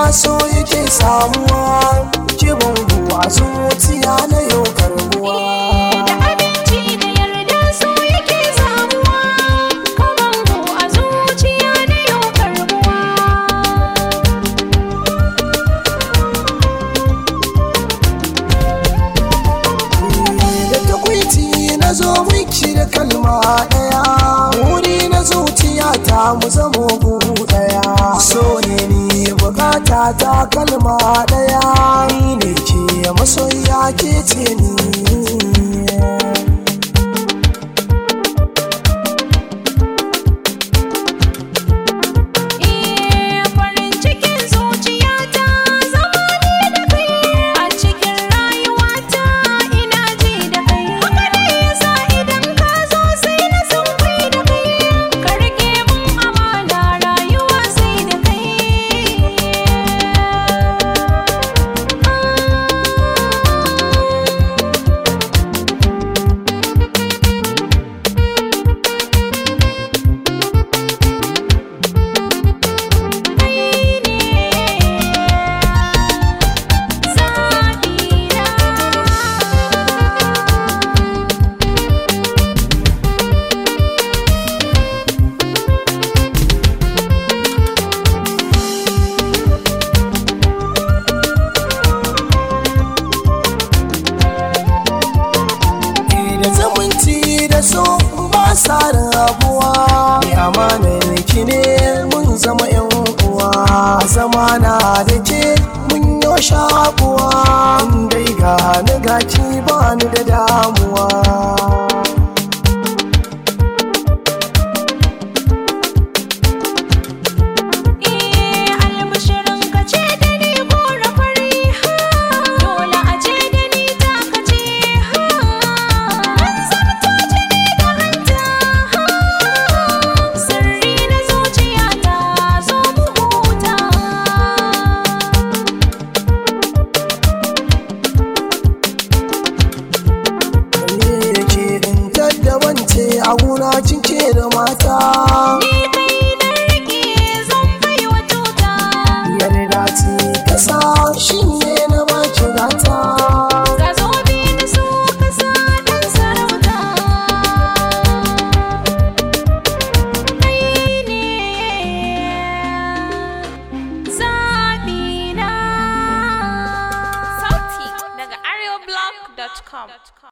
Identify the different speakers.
Speaker 1: so yake samuwa ki bangu a zuciya na yau karbuwa
Speaker 2: Da aminci da yarda so yake samuwa Kabangu a zuciya na yau karbuwa
Speaker 1: da takwaiti na zo miki da kalma daya wuri na zuciya ta mu zamo buhu daya so ne ni bukata ta kalma daya ni ne ke masoya ke ce ni
Speaker 2: Eh farin cikin zuciyata zama ni da kai a cikin rayuwata ina ji da kai haka ne yasa idan ka zo sai na san kai da kai ka rike mun amana rayuwa sai da kai
Speaker 1: da zamanci da so ba sa rabuwa ni amanar ki ne mun zama yan uwa zamana da ke mun yo shakuwa in dai ga ni gaki ba ni da damuwa
Speaker 2: Eh albishirin ka ce da ni gora fari ha dole a ce da ni ta ka ce ha an zarto jini da hanta ha sirri na zuciya ta zo mu huta
Speaker 1: ne ke in taddabance a gona cinke da mata
Speaker 2: ni kai na rike zan bai wa tuta
Speaker 1: yarda ce kasa shi ne na baki gata
Speaker 2: ga zobe na so ka sa dan sarauta kai ne zaɓina sauti daga areoblog.com